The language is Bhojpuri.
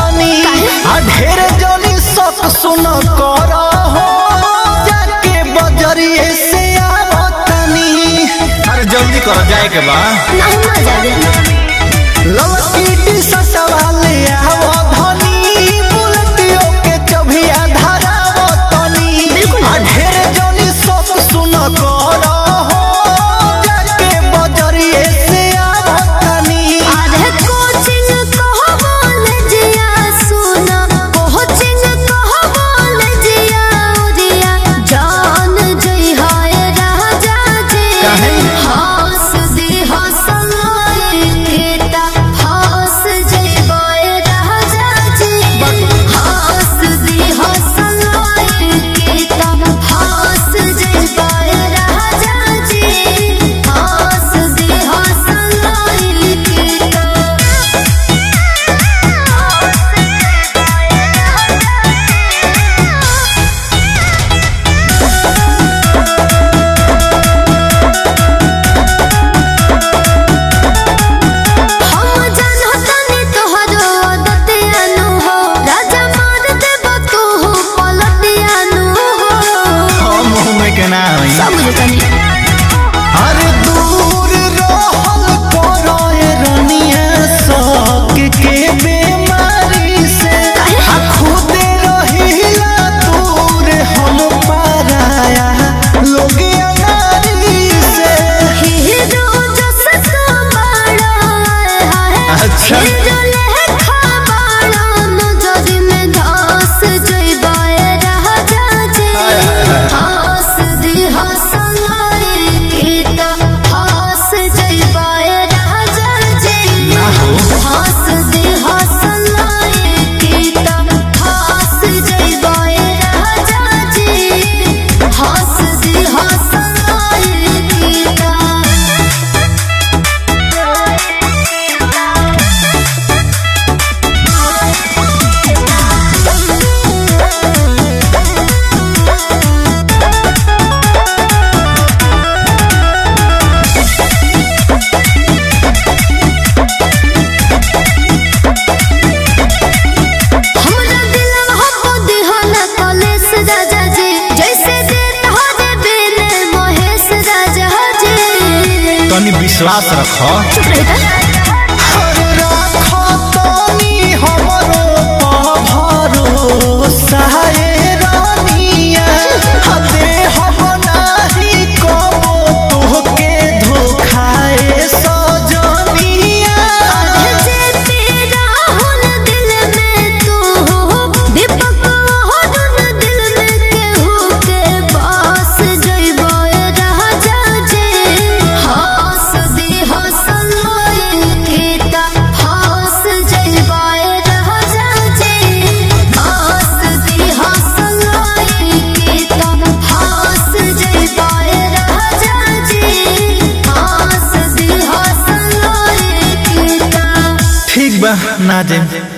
तनी आ ढेर जनी सत सुन कर हो जाके बजरिए से आवतनी अरे जल्दी कर जाए के बा नहीं ना जागे ललकी टी शर्ट वाले आवो धनी बुलेटियो के चबिया धरावतनी बिल्कुल। आ ढेर जनी सत सुन कर हो जाके बजरिए से आवतनी अरे कोचिंग कहो बोले जिया सुना कोचिंग कहो बोले जिया उरिया जान जई हाय राजा जी काहे? हंस दी हंसलोए केता हंस जई बोए राजा जी हंस दी हंसलोए केता हंस जई बोए राजा जी हंस दी हंसलोए केता हम जानतनी तोहरो आदतियानु हो राजा मार देबो तू पलटियानु हो हम मुंह में के ना होई सब बुझतनी अरे दूर रहल करो ए रनिया शौक के बीमारी से आ खुदे रहिला दूर हम पाराया लोग अनारी से हीरो जस तो बड़ा है अच्छा। हीरो लेखा बड़ा नजर में धस जइबाए राजा जी हंस दी हंसलाए केता हंस जइबाए राजा जी ना हो हंस दे हंसलाए केता हंस जइबाए राजा जी हंस दे हंसलाए केता हमरा दिलवा हमको दिहला कलेश राजा जी जैसे देत हो रे बेले महेश राजा जी तनी विश्वास रख चुप रही अरे राखो तनी हमरो भरोसा ए रानिया हदे हम नाही कबो तोहके धोखाए सजनिया जे तेरा हुन दिल में तू हो दीपक हुन दिल में केहू के पास जइबो राजा जी हंस दी हंसलोए केता हंस जइबो राजा जी हंस दी हंसलोए केता हंस जइबो राजा जी हंस दी हंसलोए केता ठीक बा ना जाए